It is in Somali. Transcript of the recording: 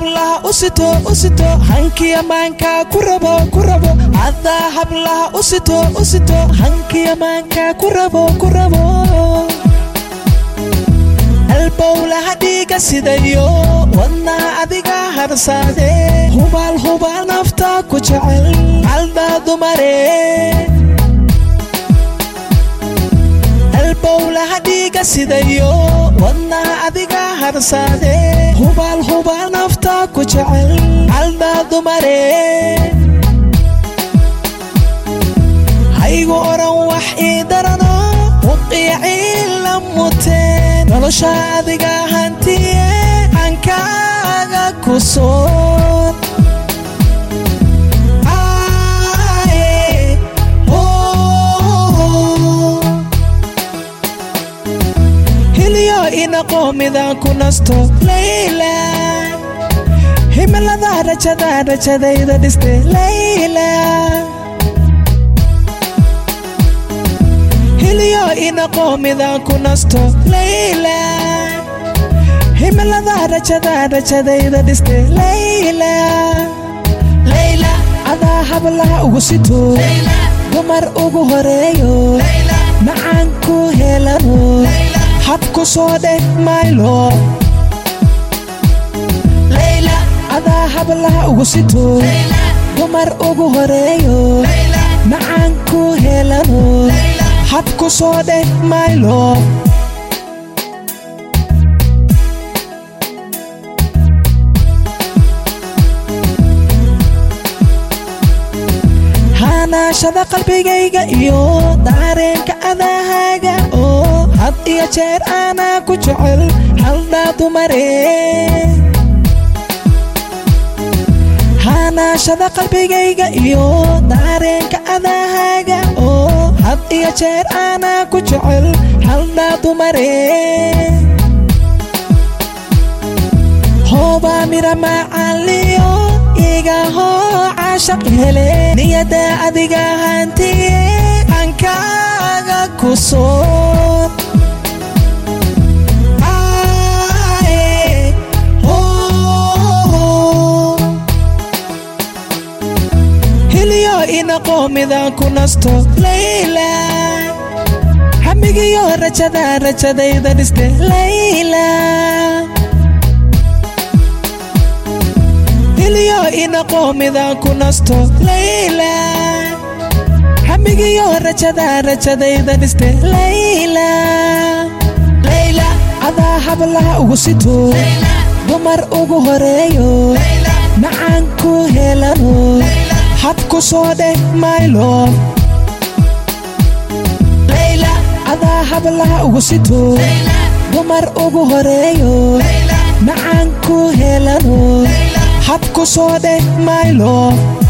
hablaha u sito u sito hankiya maankaa ku rabo ku rabo adaa hablaha u sito u sito hankiya maankaa ku rabo ku rabo albowlaha dhiiga sidayo wadnaha adiga harsaade hubaal hubaal nafta ku jecel caldaa dumare albowlaha dhiiga sidayo wadnaha adiga harsaade hubaal hubaal nafta ku jecel caldaa dumare haygu odhan wax ii darano uqiicii la muteen nolosha adiga hantiye cankaaga ku soon hilyo inaqo midaan ku nasto layla himilada rajada rajadayda dhiste layla hilyo inaqo midaan ku nasto layla himilada rajada rajadayda dhiste layla layla adaa hablaha ugu sito dumar ugu horeeyo macaan ku helano habku soo dheh maylo layla adaa hablaha ugu sito dumar ugu horeeyo macaan ku helano habku soo dheh maylo hanaashada qalbigayga iyo daareenka adahaaga oo had iyo jeer aanaa ku jecel haldhaa dumare hanaashada qalbigayga iyo daareenka adahaaga oo had iyo jeer aanaa ku jecel haldhaa dumare hoobaa mira macaaliyo igahoo caashaq hele niyada adiga hantiye cankaaga ku soon hilyo inaqo midaan ku nasto layla hamigiyo rajada rajadayda dhiste layla hilyo inaqo midaan ku nasto layla hamigiyo rajada rajadayda dhiste layla layla adaa hablaha ugu sito dumar ugu horeeyo macaan ku helano habku soo dheh maylo layla adaa hablaha ugu sito dumar ugu horeeyo macaan ku helano habku soo dheh maylo